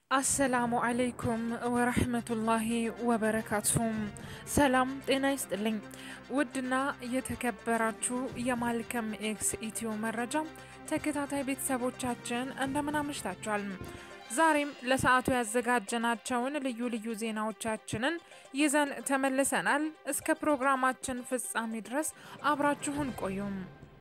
አሰላሙ አለይኩም ወረህመቱላሂ ወበረካቱም። ሰላም ጤና ይስጥልኝ። ውድና የተከበራችሁ የማልከም ኤክስ ኢትዮ መረጃ ተከታታይ ቤተሰቦቻችን እንደምን አምሽታችኋል? ዛሬም ለሰዓቱ ያዘጋጀናቸውን ልዩ ልዩ ዜናዎቻችንን ይዘን ተመልሰናል። እስከ ፕሮግራማችን ፍጻሜ ድረስ አብራችሁን ቆዩም።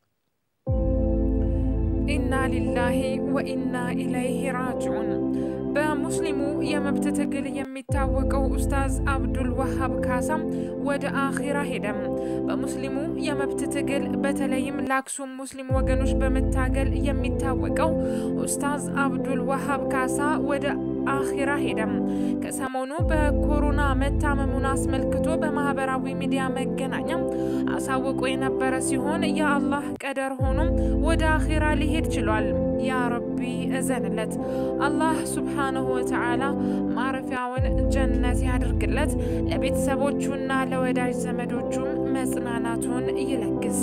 ኢና ሊላሂ ወኢና ኢለይሂ ራጅዑን። በሙስሊሙ የመብት ትግል የሚታወቀው ኡስታዝ አብዱል ወሃብ ካሳም ወደ አኺራ ሄደም። በሙስሊሙ የመብት ትግል በተለይም ለአክሱም ሙስሊም ወገኖች በመታገል የሚታወቀው ኡስታዝ አብዱል ወሃብ ካሳ ወደ አኺራ ሄደም። ከሰሞኑ በኮሮና መታመሙን አስመልክቶ በማህበራዊ ሚዲያ መገናኛም አሳውቆ የነበረ ሲሆን የአላህ ቀደር ሆኖም ወደ አኺራ ሊሄድ ችሏል። ያ ረቢ እዘንለት። አላህ ሱብሓነሁ ወተዓላ ማረፊያውን ጀነት ያድርግለት። ለቤተሰቦቹና ለወዳጅ ዘመዶቹም መጽናናቱን ይለግስ።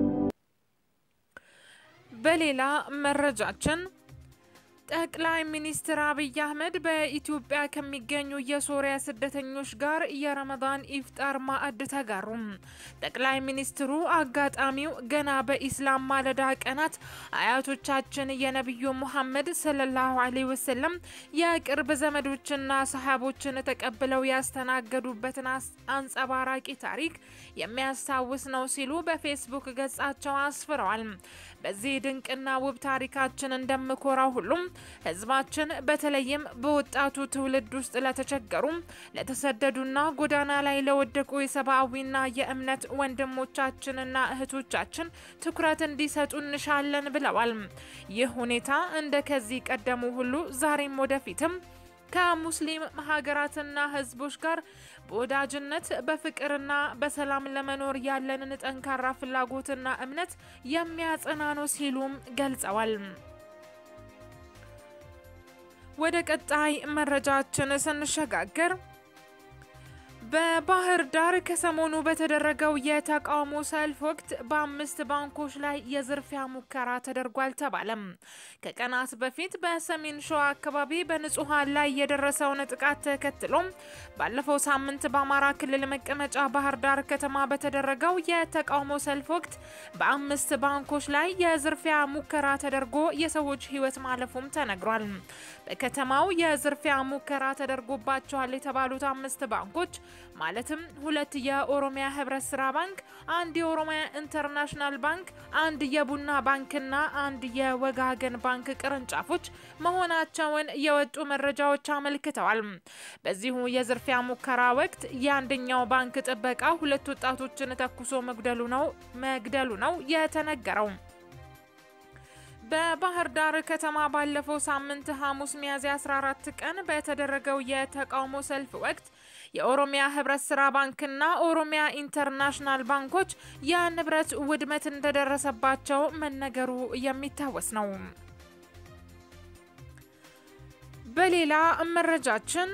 በሌላ መረጃችን ጠቅላይ ሚኒስትር አብይ አህመድ በኢትዮጵያ ከሚገኙ የሶሪያ ስደተኞች ጋር የረመዳን ኢፍጣር ማዕድ ተጋሩ። ጠቅላይ ሚኒስትሩ አጋጣሚው ገና በኢስላም ማለዳ ቀናት አያቶቻችን የነቢዩ ሙሐመድ ሰለላሁ ዐለይሂ ወሰለም የቅርብ ዘመዶችና ሰሃቦችን ተቀብለው ያስተናገዱበትን አንጸባራቂ ታሪክ የሚያስታውስ ነው ሲሉ በፌስቡክ ገጻቸው አስፍረዋል። በዚህ ድንቅና ውብ ታሪካችን እንደምኮራው ሁሉም ህዝባችን በተለይም በወጣቱ ትውልድ ውስጥ ለተቸገሩ ለተሰደዱና ጎዳና ላይ ለወደቁ የሰብአዊና የእምነት ወንድሞቻችንና እህቶቻችን ትኩረት እንዲሰጡ እንሻለን ብለዋል። ይህ ሁኔታ እንደ ከዚህ ቀደሙ ሁሉ ዛሬም ወደፊትም ከሙስሊም ሀገራትና ህዝቦች ጋር በወዳጅነት በፍቅርና በሰላም ለመኖር ያለንን ጠንካራ ፍላጎትና እምነት የሚያጸና ነው ሲሉም ገልጸዋል። ወደ ቀጣይ መረጃችን ስንሸጋገር በባህር ዳር ከሰሞኑ በተደረገው የተቃውሞ ሰልፍ ወቅት በአምስት ባንኮች ላይ የዝርፊያ ሙከራ ተደርጓል ተባለም። ከቀናት በፊት በሰሜን ሸዋ አካባቢ በንጹሐን ላይ የደረሰውን ጥቃት ተከትሎ ባለፈው ሳምንት በአማራ ክልል መቀመጫ ባህር ዳር ከተማ በተደረገው የተቃውሞ ሰልፍ ወቅት በአምስት ባንኮች ላይ የዝርፊያ ሙከራ ተደርጎ የሰዎች ሕይወት ማለፉም ተነግሯል። በከተማው የዝርፊያ ሙከራ ተደርጎባቸዋል የተባሉት አምስት ባንኮች ማለትም ሁለት የኦሮሚያ ህብረት ስራ ባንክ፣ አንድ የኦሮሚያ ኢንተርናሽናል ባንክ፣ አንድ የቡና ባንክና አንድ የወጋገን ባንክ ቅርንጫፎች መሆናቸውን የወጡ መረጃዎች አመልክተዋል። በዚሁ የዝርፊያ ሙከራ ወቅት የአንደኛው ባንክ ጥበቃ ሁለት ወጣቶችን ተኩሶ መግደሉ ነው መግደሉ ነው የተነገረው። በባህር ዳር ከተማ ባለፈው ሳምንት ሐሙስ ሚያዝያ 14 ቀን በተደረገው የተቃውሞ ሰልፍ ወቅት የኦሮሚያ ህብረት ስራ ባንክና ኦሮሚያ ኢንተርናሽናል ባንኮች የንብረት ውድመት እንደደረሰባቸው መነገሩ የሚታወስ ነው። በሌላ መረጃችን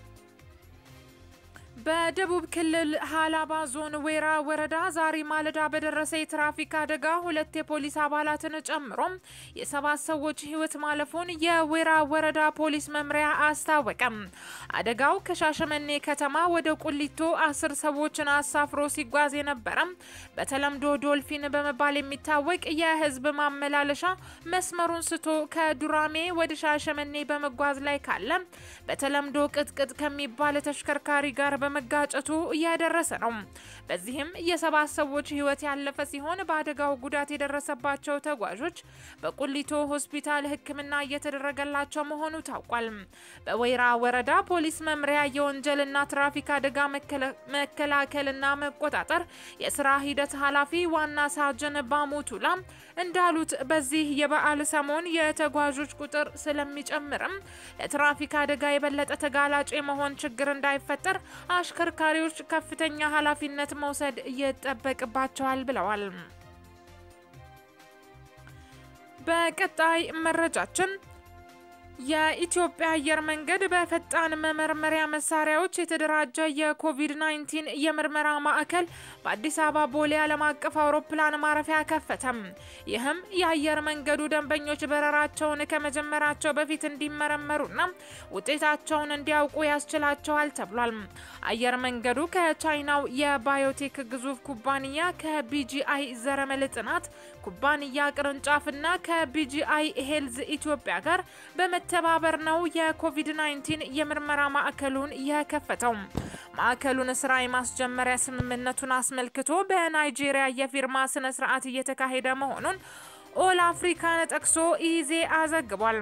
በደቡብ ክልል ሀላባ ዞን ዌራ ወረዳ ዛሬ ማለዳ በደረሰ የትራፊክ አደጋ ሁለት የፖሊስ አባላትን ጨምሮ የሰባት ሰዎች ህይወት ማለፉን የዌራ ወረዳ ፖሊስ መምሪያ አስታወቀም። አደጋው ከሻሸመኔ ከተማ ወደ ቁሊቶ አስር ሰዎችን አሳፍሮ ሲጓዝ የነበረ በተለምዶ ዶልፊን በመባል የሚታወቅ የህዝብ ማመላለሻ መስመሩን ስቶ ከዱራሜ ወደ ሻሸመኔ በመጓዝ ላይ ካለ በተለምዶ ቅጥቅጥ ከሚባል ተሽከርካሪ ጋር በመጋጨቱ እያደረሰ ነው። በዚህም የሰባት ሰዎች ህይወት ያለፈ ሲሆን በአደጋው ጉዳት የደረሰባቸው ተጓዦች በቁሊቶ ሆስፒታል ሕክምና እየተደረገላቸው መሆኑ ታውቋል። በወይራ ወረዳ ፖሊስ መምሪያ የወንጀልና ትራፊክ አደጋ መከላከልና መቆጣጠር የስራ ሂደት ኃላፊ ዋና ሳጅን ባሞቱላ እንዳሉት በዚህ የበዓል ሰሞን የተጓዦች ቁጥር ስለሚጨምርም ለትራፊክ አደጋ የበለጠ ተጋላጭ የመሆን ችግር እንዳይፈጠር አሽከርካሪዎች ከፍተኛ ኃላፊነት መውሰድ ይጠበቅባቸዋል ብለዋል። በቀጣይ መረጃችን የኢትዮጵያ አየር መንገድ በፈጣን መመርመሪያ መሳሪያዎች የተደራጀ የኮቪድ-19 የምርመራ ማዕከል በአዲስ አበባ ቦሌ ዓለም አቀፍ አውሮፕላን ማረፊያ ከፈተም። ይህም የአየር መንገዱ ደንበኞች በረራቸውን ከመጀመራቸው በፊት እንዲመረመሩና ውጤታቸውን እንዲያውቁ ያስችላቸዋል ተብሏል። አየር መንገዱ ከቻይናው የባዮቴክ ግዙፍ ኩባንያ ከቢጂአይ ዘረመል ጥናት ኩባንያ ቅርንጫፍና ከቢጂአይ ሄልዝ ኢትዮጵያ ጋር በመተባበር ነው የኮቪድ-19 የምርመራ ማዕከሉን የከፈተው። ማዕከሉን ስራ የማስጀመሪያ ስምምነቱን አስመልክቶ በናይጄሪያ የፊርማ ስነ ስርዓት እየተካሄደ መሆኑን ኦል አፍሪካን ጠቅሶ ኢዜአ ዘግቧል።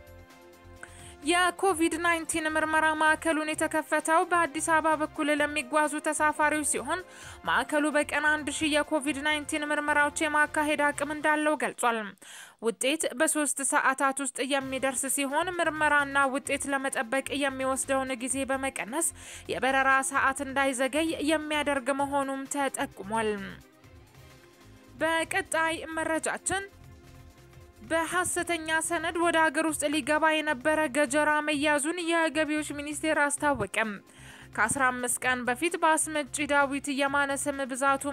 የኮቪድ-19 ምርመራ ማዕከሉን የተከፈተው በአዲስ አበባ በኩል ለሚጓዙ ተሳፋሪዎች ሲሆን ማዕከሉ በቀን አንድ ሺህ የኮቪድ-19 ምርመራዎች የማካሄድ አቅም እንዳለው ገልጿል። ውጤት በሶስት ሰዓታት ውስጥ የሚደርስ ሲሆን ምርመራና ውጤት ለመጠበቅ የሚወስደውን ጊዜ በመቀነስ የበረራ ሰዓት እንዳይዘገይ የሚያደርግ መሆኑም ተጠቁሟል። በቀጣይ መረጃችን በሐሰተኛ ሰነድ ወደ ሀገር ውስጥ ሊገባ የነበረ ገጀራ መያዙን የገቢዎች ሚኒስቴር አስታወቀም። ከ15 ቀን በፊት በአስመጪ ዳዊት የማነ ስም ብዛቱ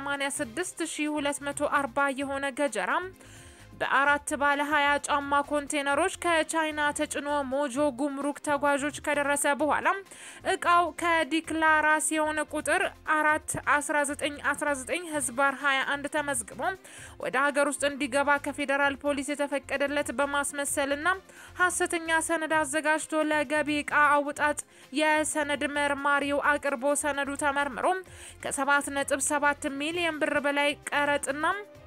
186240 የሆነ ገጀራ በአራት ባለ 20 ጫማ ኮንቴነሮች ከቻይና ተጭኖ ሞጆ ጉምሩክ ተጓዦች ከደረሰ በኋላ እቃው ከዲክላራሲዮን ቁጥር 4 1919 ህዝባር 21 ተመዝግቦ ወደ ሀገር ውስጥ እንዲገባ ከፌዴራል ፖሊስ የተፈቀደለት በማስመሰልና ሐሰተኛ ሰነድ አዘጋጅቶ ለገቢ እቃ አውጣጥ የሰነድ መርማሪው አቅርቦ ሰነዱ ተመርምሮ ከ7.7 ሚሊዮን ብር በላይ ቀረጥና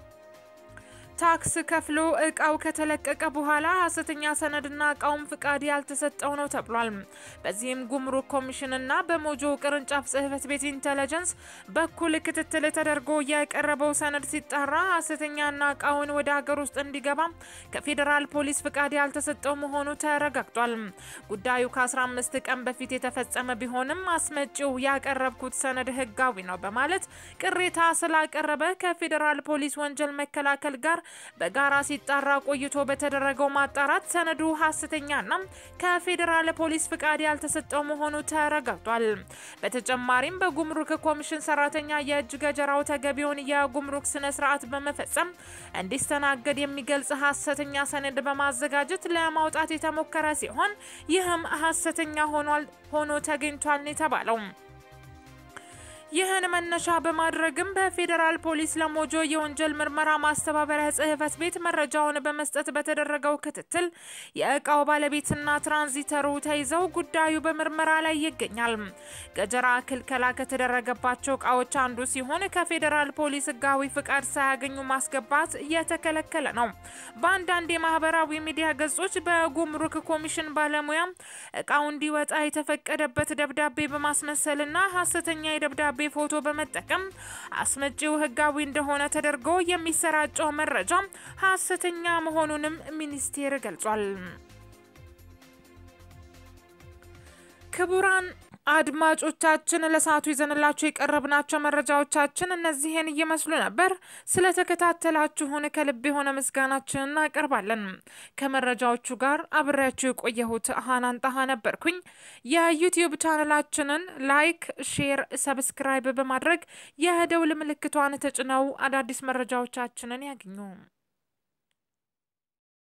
ታክስ ከፍሎ እቃው ከተለቀቀ በኋላ ሐሰተኛ ሰነድና እቃውም ፍቃድ ያልተሰጠው ነው ተብሏል። በዚህም ጉምሩክ ኮሚሽንና በሞጆ ቅርንጫፍ ጽህፈት ቤት ኢንተለጀንስ በኩል ክትትል ተደርጎ የቀረበው ሰነድ ሲጣራ ሐሰተኛና እቃውን ወደ ሀገር ውስጥ እንዲገባ ከፌዴራል ፖሊስ ፍቃድ ያልተሰጠው መሆኑ ተረጋግጧል። ጉዳዩ ከ15 ቀን በፊት የተፈጸመ ቢሆንም አስመጪው ያቀረብኩት ሰነድ ህጋዊ ነው በማለት ቅሬታ ስላቀረበ ከፌዴራል ፖሊስ ወንጀል መከላከል ጋር በጋራ ሲጣራ ቆይቶ በተደረገው ማጣራት ሰነዱ ሐሰተኛና ከፌዴራል ፖሊስ ፍቃድ ያልተሰጠው መሆኑ ተረጋግጧል። በተጨማሪም በጉምሩክ ኮሚሽን ሰራተኛ የእጅ ገጀራው ተገቢውን የጉምሩክ ስነ ስርዓት በመፈጸም እንዲስተናገድ የሚገልጽ ሐሰተኛ ሰነድ በማዘጋጀት ለማውጣት የተሞከረ ሲሆን ይህም ሐሰተኛ ሆኗል ሆኖ ተገኝቷል ነው የተባለው። ይህን መነሻ በማድረግም በፌዴራል ፖሊስ ለሞጆ የወንጀል ምርመራ ማስተባበሪያ ጽህፈት ቤት መረጃውን በመስጠት በተደረገው ክትትል የእቃው ባለቤትና ትራንዚተሩ ተይዘው ጉዳዩ በምርመራ ላይ ይገኛል። ገጀራ ክልከላ ከተደረገባቸው እቃዎች አንዱ ሲሆን ከፌዴራል ፖሊስ ህጋዊ ፍቃድ ሳያገኙ ማስገባት የተከለከለ ነው። በአንዳንድ የማህበራዊ ሚዲያ ገጾች በጉምሩክ ኮሚሽን ባለሙያ እቃው እንዲወጣ የተፈቀደበት ደብዳቤ በማስመሰልና ሐሰተኛ የደብዳቤ ፎቶ በመጠቀም አስመጪው ህጋዊ እንደሆነ ተደርጎ የሚሰራጨው መረጃ ሐሰተኛ መሆኑንም ሚኒስቴር ገልጿል። ክቡራን አድማጮቻችን ለሰዓቱ ይዘንላችሁ የቀረብናቸው መረጃዎቻችን እነዚህን እየመስሉ ነበር። ስለተከታተላችሁን ከልብ የሆነ ምስጋናችን እናቀርባለን። ከመረጃዎቹ ጋር አብሬያችሁ የቆየሁት ሀናን ጣሃ ነበርኩኝ። የዩቲዩብ ቻነላችንን ላይክ፣ ሼር፣ ሰብስክራይብ በማድረግ የደውል ምልክቷን ተጭነው አዳዲስ መረጃዎቻችንን ያግኙ።